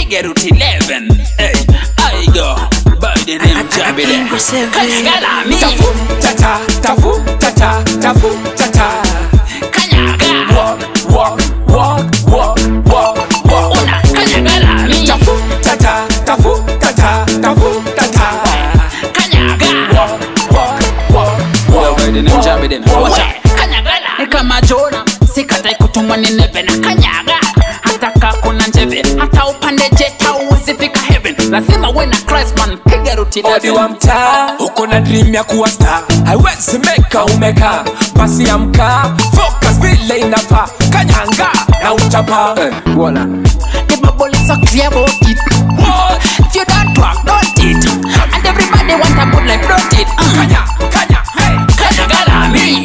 piga route 11 hey, I go by the name Jabide kanyaga lami Tafu tata, tafu tata, tafu tata. kanyaga Walk, walk, walk, walk, walk, walk. una kanyaga lami Tafu tata, tafu tata, tafu tata. kanyaga Walk, walk, walk, walk. by the name Jabide watch out kanyaga lami kama Jona sikatai kutumwa nineve na kanyaga hata kaa kuna njeve hata upande jet hauwezi fika heaven lazima uwe na Christ man piga route odi wa 11 mtaa uko na dream ya kuwa star haiwezi meka umeka basi amka focus vile inafaa kanyanga na uchapa Voila. The bubble is so clear about it. What? If you don't work, don't it. And everybody want a good life, don't it? Uh. kanya kanya hey Kanyaga lami.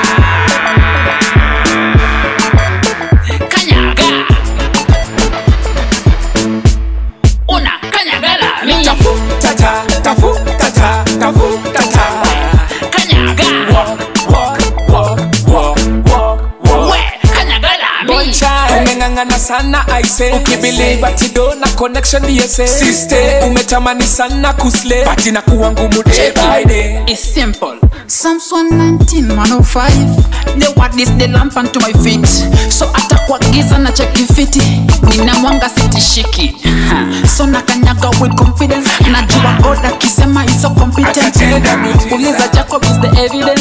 Kanyaga. Una kanyaga lami. tafu tata tafu tata tafu tata Kanyaga. walk walk walk walk walk walk We kanyaga lami. umeng'ang'ana sana aise ukibiliva tido na connection dsa siste umetamani sana kusle bati na kuwa ngumu day by day It's simple. Psalms 119, 105. The word is the lamp unto my feet. So hata kwa giza na cheki fiti. Nina mwanga sitishiki. Ha. So nakanyaga with confidence. Najua God akisema is so competent. Atatenda miujiza. Uliza Jacob is the evidence.